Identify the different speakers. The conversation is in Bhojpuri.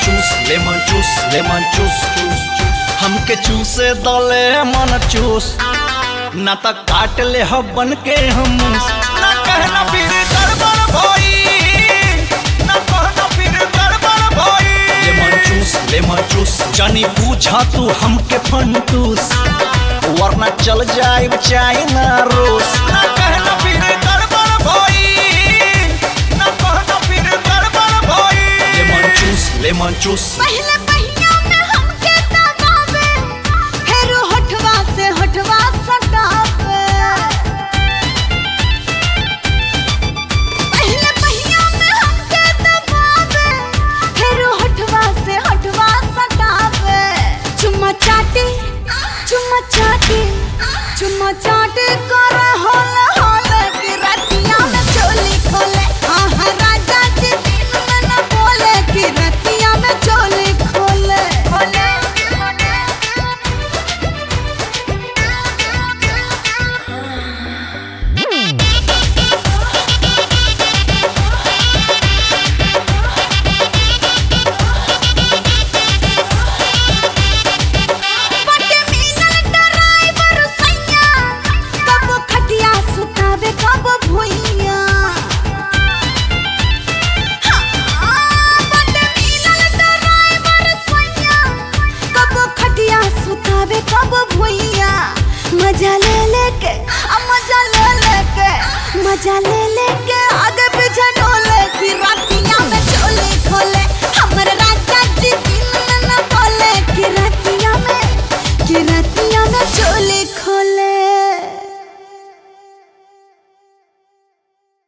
Speaker 1: चूस लेमन चूस लेमन चूस चूस चूस हमके चूसे दले मन चूस ना त काट ले ह बन के हम ना कहना फिर गड़बड़ भई ना कहना फिर गड़बड़ भई लेमन चूस लेमन चूस जानी पूछा तू हमके फंटूस वरना चल जाए चाइना रूस ना कहना फिर गड़बड़ भई ना कहना फिर गड़बड़ भई लेमन चूस लेमन चूस
Speaker 2: पहले पहिया में हमके दबावे फेर होठवा से होठवा सटावे पहले पहिया में हमके दबावे फेर होठवा से होठवा सटावे चुम्मा चाटी चुम्मा चाटी चुम्मा चाटी कर होल होल कि रतिया में चोली खोले आहा राजा जी दिन में न बोले कि रतिया में चोली खोले खोले बटे मिलल ड्राइवर सैया कब खटिया सुतावे कब भुइया हाँ, बटे मिलल ड्राइवर सैया कब खटिया सुतावे कब भुइया मजा ले लेके आ मजा ले लेके मजा ले लेके